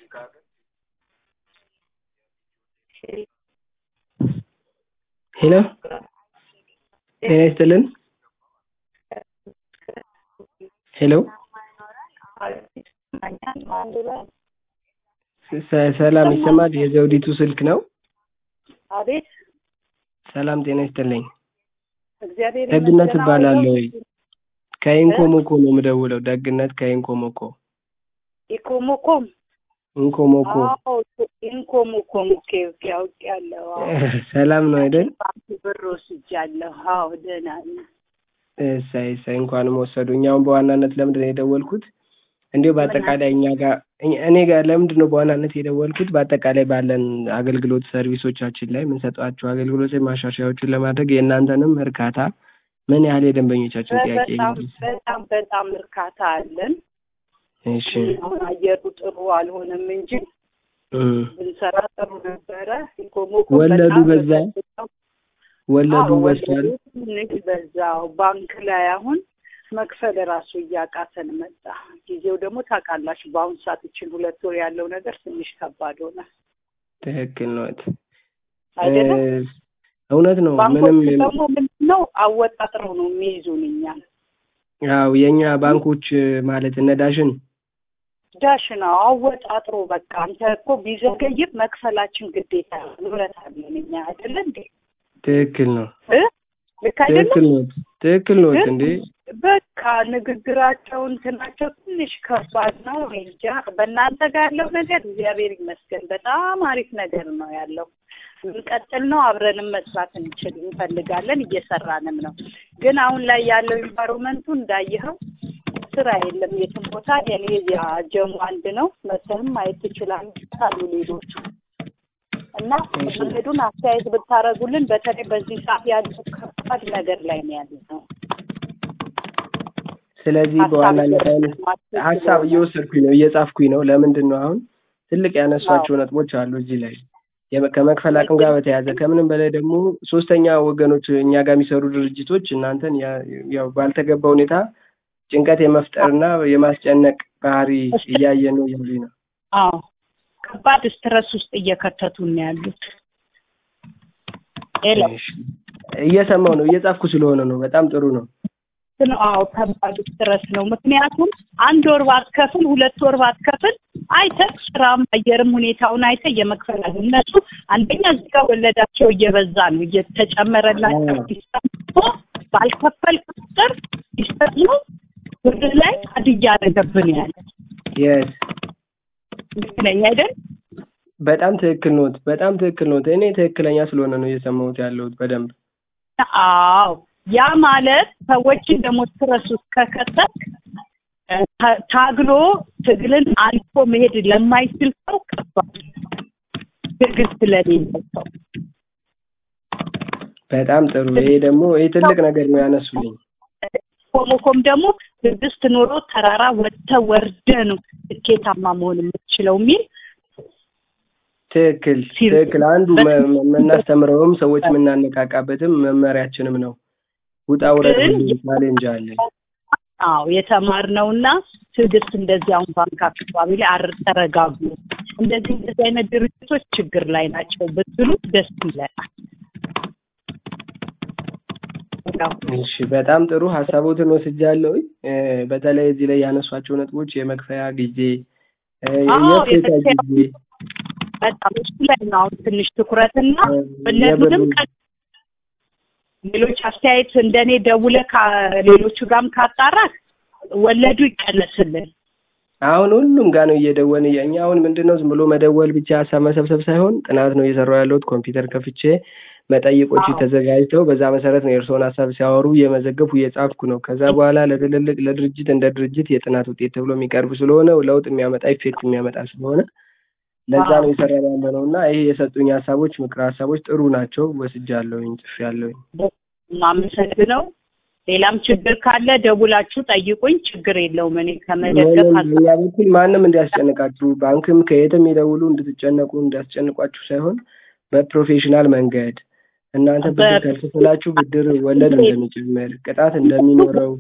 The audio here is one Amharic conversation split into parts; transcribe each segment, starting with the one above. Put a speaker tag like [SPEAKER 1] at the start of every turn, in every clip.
[SPEAKER 1] ሄሎ ጤና ይስጥልን ሄሎ ሰ- ሰላም ይሰማል የዘውዲቱ ስልክ ነው
[SPEAKER 2] አቤት
[SPEAKER 1] ሰላም ጤና ይስጥልኝ
[SPEAKER 2] እግዚአብሔር
[SPEAKER 1] ደግነት
[SPEAKER 2] ይመስገን።
[SPEAKER 1] እባላለሁ
[SPEAKER 2] አሁን
[SPEAKER 1] ከኢንኮሞኮ ነው የምደውለው ደግነት ከኢንኮሞኮ
[SPEAKER 2] ኢኮሞኮም
[SPEAKER 1] ኢንኮሞኮ
[SPEAKER 2] አዎ ኢንኮሞኮም ኦኬ ኦኬ አውቄያለሁ። አዎ
[SPEAKER 1] ሰላም ነው አይደል
[SPEAKER 2] ባንክ ብር ወስጃለሁ። አዎ ደህና ነኝ።
[SPEAKER 1] እሰይ እሰይ እንኳንም ወሰዱ እኛውን በዋናነት ለምንድን ነው የደወልኩት እንዲሁ በአጠቃላይ እኛ ጋር እኛ- እኔ ጋር ለምንድን ነው በዋናነት የደወልኩት በአጠቃላይ ባለን አገልግሎት ሰርቪሶቻችን ላይ የምንሰጧቸው አገልግሎት ማሻሻያዎችን ለማድረግ የእናንተንም እርካታ ምን ያህል የደንበኞቻችን ጥያቄ
[SPEAKER 2] በጣም
[SPEAKER 1] ይመልሳል?
[SPEAKER 2] በጣም በጣም እርካታ አለን።
[SPEAKER 1] እሺ
[SPEAKER 2] አሁን አየሩ ጥሩ አልሆነም እንጂ
[SPEAKER 1] እም።
[SPEAKER 2] ብንሰራ ጥሩ ነበረ። ኢኮሞኮ
[SPEAKER 1] ወለዱ
[SPEAKER 2] በጣም
[SPEAKER 1] በዛ?
[SPEAKER 2] በጣም
[SPEAKER 1] ወለዱ
[SPEAKER 2] አዎ፣
[SPEAKER 1] በዝቷል
[SPEAKER 2] ወለዱ ትንሽ በዛው ባንክ ላይ አሁን መክፈል ራሱ እያቃተን መጣ። ጊዜው ደግሞ ታውቃላችሁ፣ በአሁኑ ሰዓት ይችን ሁለት ወር ያለው ነገር ትንሽ ከባድ ሆነ
[SPEAKER 1] ትክክል ነው
[SPEAKER 2] አይደለም።
[SPEAKER 1] እ፣ እውነት ነው
[SPEAKER 2] ባንኮች
[SPEAKER 1] ምንም
[SPEAKER 2] ደግሞ ምንድን ነው አወጣጥረው ነው የሚይዙን እኛን።
[SPEAKER 1] ያው የእኛ ባንኮች ማለት እነ ዳሽን
[SPEAKER 2] ዳሽ ነው አወጣጥሮ በቃ አንተ እኮ ቢዘገይም መክፈላችን ግዴታ ነው። ንብረት አለን እኛ አይደለ እንዴ?
[SPEAKER 1] ትክክል ነው
[SPEAKER 2] እ? ልክ አይደለም?
[SPEAKER 1] ትክክል ነው ትክክል ነው
[SPEAKER 2] ግን
[SPEAKER 1] እንዴ
[SPEAKER 2] በቃ ንግግራቸው እንትናቸው ትንሽ ከባድ ነው። እኔ እንጃ በእናንተ ጋር ያለው ነገር እግዚአብሔር ይመስገን በጣም አሪፍ ነገር ነው ያለው። እንቀጥል ነው አብረንም መስራት እንችል እንፈልጋለን፣ እየሰራንም ነው። ግን አሁን ላይ ያለው ኢንቫይሮመንቱ እንዳየኸው ስራ የለም የትም ቦታ። የኔ ጀሙ አንድ ነው መተህም ማየት ትችላለህ አሉ ሌሎቹ እና መንገዱን አስተያየት ብታደርጉልን በተለይ በዚህ ሰዓት ያለው ከባድ ነገር ላይ ነው ያለ ነው።
[SPEAKER 1] ስለዚህ
[SPEAKER 2] ሀሳብ
[SPEAKER 1] በዋናነት አሁን
[SPEAKER 2] እየሰማችሁ
[SPEAKER 1] ሀሳብ
[SPEAKER 2] ስለሆነ
[SPEAKER 1] እየወሰድኩኝ ነው እየጻፍኩኝ ነው ለምንድን ነው አሁን ትልቅ ያነሷቸው ነጥቦች አሉ እዚህ ላይ የመ- ከመክፈል አቅም ጋር በተያያዘ ከምንም በላይ ደግሞ ሶስተኛ ወገኖች እኛ ጋር የሚሰሩ ድርጅቶች እናንተን ያ- ያው ባልተገባ ሁኔታ ጭንቀት የመፍጠርና የማስጨነቅ ባህሪ እያየን ነው እያሉኝ ነው
[SPEAKER 2] አዎ ከባድ ስትረስ ውስጥ እየከተቱን ነው ያሉት። ሄሎ
[SPEAKER 1] እሺ። እየሰማው ነው እየጻፍኩ ስለሆነ ነው በጣም ጥሩ ነው
[SPEAKER 2] ነው አዎ ከባድ ስትረስ ነው። ምክንያቱም አንድ ወር ባትከፍል ሁለት ወር ባትከፍል አይተህ ስራም አየርም ሁኔታውን አይተህ የመክፈል አለ እነሱ አንደኛ እዚህ ጋር ወለዳቸው እየበዛ ነው እየተጨመረላቸው
[SPEAKER 1] አዎ።
[SPEAKER 2] ሲሰጡ ባልከፈል ቁጥር ሲሰጡ ብር ላይ አድ እያደረገብን ያለ
[SPEAKER 1] የስ
[SPEAKER 2] ልክ ነኝ አይደል?
[SPEAKER 1] በጣም ትክክል ኖት በጣም ትክክል ኖት እኔ ትክክለኛ ስለሆነ ነው እየሰማሁት ያለሁት በደንብ
[SPEAKER 2] አዎ ያ ማለት ሰዎችን ደግሞ ስትረስ ውስጥ ከከተት ታ- ታግሎ ትግልን አልፎ መሄድ ለማይችል ሰው ከባድ ነው። ትግል ስለሌለው ሰው
[SPEAKER 1] በጣም ጥሩ ይሄ ደግሞ ይሄ ትልቅ ነገር ነው ያነሱልኝ
[SPEAKER 2] ኮሞኮም ደግሞ ትዕግስት ኖሮ ተራራ ወጥተህ ወርደህ ነው ስኬታማ መሆን የምትችለው የሚል
[SPEAKER 1] ትክክል
[SPEAKER 2] ሲል-
[SPEAKER 1] ትክክል አንዱ መ- መ- የምናስተምረውም ሰዎች የምናነቃቃበትም መመሪያችንም ነው ውጣ ውረድ
[SPEAKER 2] ግን
[SPEAKER 1] ሁሉ ቻሌንጅ አለ
[SPEAKER 2] አዎ የተማርነውና ትዕግስት እንደዚህ አሁን ባንክ አካባቢ ላይ አር ተረጋጉ እንደዚህ እንደዚህ አይነት ድርጅቶች ችግር ላይ ናቸው ብትሉ ደስ ይለናል። ያው
[SPEAKER 1] እሺ በጣም ጥሩ ሀሳቦትን ወስጃለሁ እ፣ በተለይ እዚህ ላይ ያነሷቸው ነጥቦች የመክፈያ ጊዜ እ፣
[SPEAKER 2] አዎ፣
[SPEAKER 1] የእፎይታ
[SPEAKER 2] የመክፈያ
[SPEAKER 1] ጊዜ
[SPEAKER 2] በጣም እሱ ላይ ነው አሁን ትንሽ ትኩረትና
[SPEAKER 1] እ፣
[SPEAKER 2] እነሱንም
[SPEAKER 1] የብሩ-
[SPEAKER 2] ቀ- ሌሎች አስተያየት እንደኔ ደውለህ ከሌሎቹ ጋርም ካጣራህ ወለዱ ይቀነስልን።
[SPEAKER 1] አሁን ሁሉም ጋር ነው እየደወልን እያ- እኛ አሁን ምንድን ነው ዝም ብሎ መደወል ብቻ ሀሳብ መሰብሰብ ሳይሆን ጥናት ነው እየሰራሁ ያለሁት ኮምፒውተር ከፍቼ መጠይቆች
[SPEAKER 2] አዎ።
[SPEAKER 1] ተዘጋጅተው በዛ መሰረት ነው የእርስዎን ሀሳብ ሲያወሩ እየመዘገብኩ እየጻፍኩ ነው ከዛ በኋላ ለትልልቅ ለድርጅት እንደ ድርጅት የጥናት ውጤት ተብሎ የሚቀርብ ስለሆነ ለውጥ የሚያመጣ ኢፌክት የሚያመጣ ስለሆነ ለዛ
[SPEAKER 2] አዎ።
[SPEAKER 1] ነው የሰራ ያለ ነው እና ይሄ የሰጡኝ ሀሳቦች ምክረ ሀሳቦች ጥሩ ናቸው ወስጃለሁኝ ጽፌያለሁኝ
[SPEAKER 2] ማመሰግነው። ሌላም ችግር ካለ ደውላችሁ ጠይቁኝ። ችግር የለውም። እኔ ከመደገፍ
[SPEAKER 1] ምንም
[SPEAKER 2] ሀሳብ
[SPEAKER 1] በእኛ በኩል ማንም እንዲያስጨንቃችሁ ባንክም ከየትም ይደውሉ እንድትጨነቁ እንዲያስጨንቋችሁ ሳይሆን በፕሮፌሽናል መንገድ እናንተ ብድር
[SPEAKER 2] በ-
[SPEAKER 1] ካልከፈላችሁ ብድር ወለድ እንደሚጨምር ቅጣት እንደሚኖረው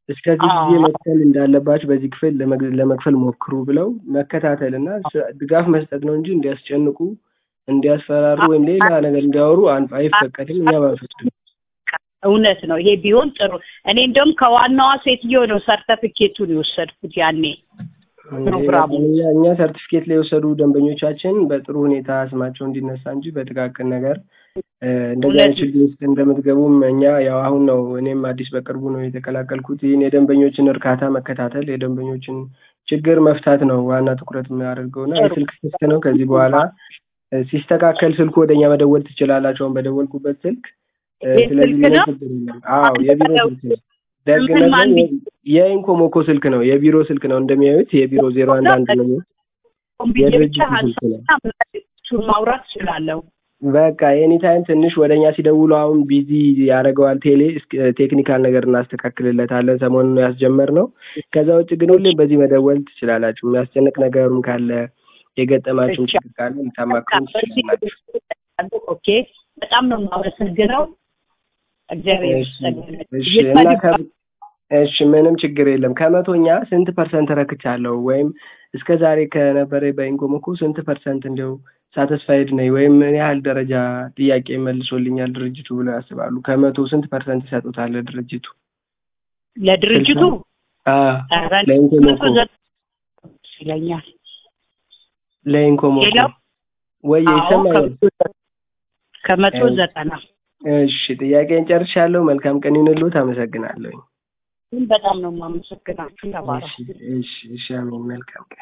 [SPEAKER 1] እስከዚህ ጊዜ
[SPEAKER 2] አዎ።
[SPEAKER 1] መክፈል እንዳለባችሁ በዚህ ክፍል ለመግ- ለመክፈል ሞክሩ ብለው መከታተል እና ስ- ድጋፍ መስጠት ነው እንጂ እንዲያስጨንቁ እንዲያስፈራሩ ወይም ሌላ ነገር እንዲያወሩ አን- አይፈቀድም። እኛም አንፈቅድም።
[SPEAKER 2] እውነት ነው። ይሄ ቢሆን ጥሩ። እኔ እንደውም ከዋናዋ ሴትዮ ነው ሰርተፊኬቱን የወሰድኩት ያኔ ፕሮግራሙ።
[SPEAKER 1] እኛ እኛ ሰርቲፊኬት ላይ የወሰዱ ደንበኞቻችን በጥሩ ሁኔታ ስማቸው እንዲነሳ እንጂ በጥቃቅን ነገር እ፣ እንደዚህ አይነት
[SPEAKER 2] እውነት ነው።
[SPEAKER 1] ችግር ውስጥ እንደምትገቡም እኛ ያው አሁን ነው እኔም አዲስ በቅርቡ ነው የተቀላቀልኩት። ይህን የደንበኞችን እርካታ መከታተል፣ የደንበኞችን ችግር መፍታት ነው ዋና ትኩረት የሚያደርገው እና
[SPEAKER 2] ጥሩ።
[SPEAKER 1] የስልክ ክፍት ነው። ከዚህ በኋላ እ፣ ሲስተካከል ስልኩ ወደኛ መደወል ትችላላችሁ። አሁን በደወልኩበት ስልክ እ፣
[SPEAKER 2] ይህ
[SPEAKER 1] ስለዚህ
[SPEAKER 2] ስልክ
[SPEAKER 1] ምንም
[SPEAKER 2] ነው?
[SPEAKER 1] ችግር የለም። አዎ የቢሮ ስልክ ነው። ደግነት
[SPEAKER 2] ምን ማን
[SPEAKER 1] ነው የኢንኮሞኮ ስልክ ነው። የቢሮ ስልክ ነው እንደሚያዩት የቢሮ ዜሮ አንድ አንድ ነው።
[SPEAKER 2] ኮምፒውተር ብቻ
[SPEAKER 1] የድርጅቱ ስልክ ነው።
[SPEAKER 2] ሀሳብ ማውራት እችላለሁ።
[SPEAKER 1] በቃ ኤኒ ታይም ትንሽ ወደኛ ሲደውሉ አሁን ቢዚ ያደርገዋል ቴሌ እስክ- ቴክኒካል ነገር እናስተካክልለታለን ሰሞኑን ያስጀመር ነው። ከዛ ውጭ ግን ሁሌም በዚህ መደወል ትችላላችሁ። የሚያስጨንቅ ነገሩም ካለ የገጠማችሁም ችግር ካለ ልታማክሩን ትችላላችሁ።
[SPEAKER 2] ኦኬ፣ በጣም ነው የማመሰግነው። እግዚአብሔር
[SPEAKER 1] እሺ
[SPEAKER 2] ይመስገን።
[SPEAKER 1] እሺ እና ከ- እሺ ምንም ችግር የለም። ከመቶኛ ስንት ፐርሰንት ረክቻለሁ ወይም እስከ ዛሬ ከነበረ በኢንኮሞኮ ስንት ፐርሰንት እንዲያው ሳተስፋይድ ነኝ ወይም ምን ያህል ደረጃ ጥያቄ መልሶልኛል ድርጅቱ ብለው ያስባሉ? ከመቶ ስንት ፐርሰንት ይሰጡታል ድርጅቱ?
[SPEAKER 2] ለድርጅቱ
[SPEAKER 1] አዎ
[SPEAKER 2] ኧረ
[SPEAKER 1] ለኢንኮሞኮ
[SPEAKER 2] መቶ ዘጠና ይለኛል።
[SPEAKER 1] ለኢንኮሞኮ
[SPEAKER 2] ሌላው
[SPEAKER 1] ወይ
[SPEAKER 2] አዎ፣
[SPEAKER 1] ይሰማኛል።
[SPEAKER 2] ከመቶ- ከመቶ
[SPEAKER 1] እሺ።
[SPEAKER 2] ዘጠና
[SPEAKER 1] እሺ ጥያቄን ጨርሻለሁ። መልካም ቀን ይሁንልዎት። አመሰግናለሁ።
[SPEAKER 2] በጣም ነው የማመሰግናችሁ። ተባረኩ።
[SPEAKER 1] እሺ እሺ እሺ አሜን። መልካም ቀን